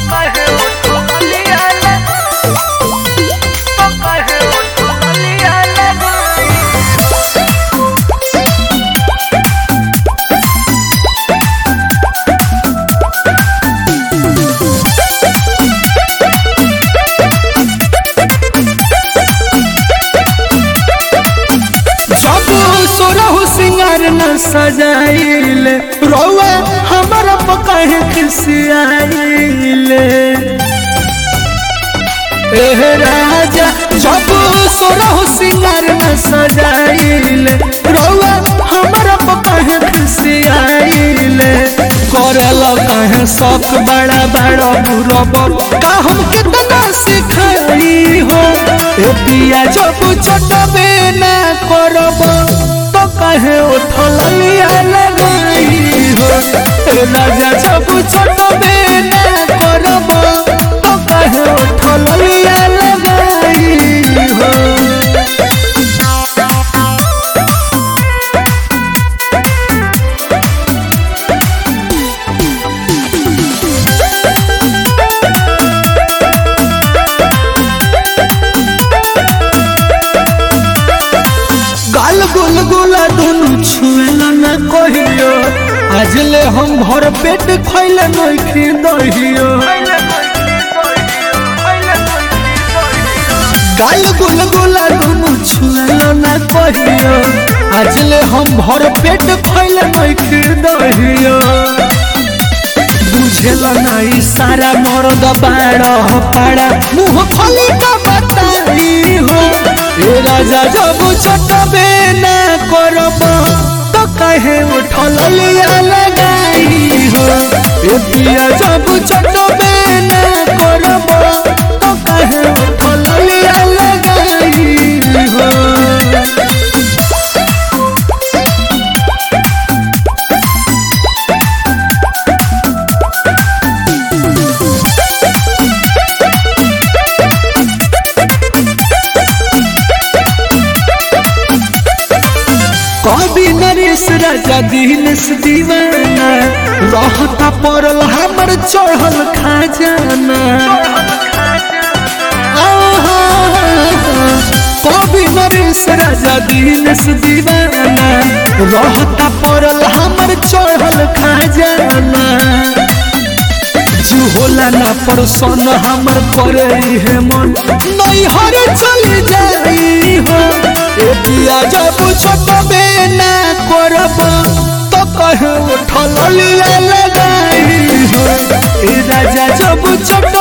कहे उठलिया ले तो कहे उठलिया ले सब सोरहु सिंगार न सजाइल रौआ हमारा पकाहे खिसियाइल एह राजा जब सोरहु सिंगार न सजाइल रौआ हमारा पकाहे खिसियाइल करल कहे शौक बड़ा बड़ा बुरब का हम कितना सिखाई हो ए पिया जब छोटबे ना करब तो कहे उठलिया लगाई हो ए राजा जब छोटबे ना करब तो कहे उठलिया लगाई हो गाल गुल गुला दुनु छुएला न कहियो आज ले हम भर पेट खैले नइखी दहियो गाल गुल गुला दुनु छुएला न कहियो आज ले हम भर पेट खैले नइखी दहियो बुझेला नहीं सारा मर्द बाड़ा पाड़ा मुंह खोली का बताई हो ए राजा जब छोटबे ना करब तो कहे उठलिया लगाई हो ए पिया जब छोटबे ना करब तो कहे उठलिया लगाई हो कभी नरेश राजा दिनेश दीवाना रहता पड़ल हमर चढ़ल खजाना आहा, कभी नरेश राजा दिनेश दीवाना रहता पड़ल हमर चढ़ल खजाना जू होला ना परसन हमर करे है मन नहीं हर चली जाई हो ए पिया जब छोटबे ना करब तो कहे उठलिया लगाई हो ए राजा जब छोट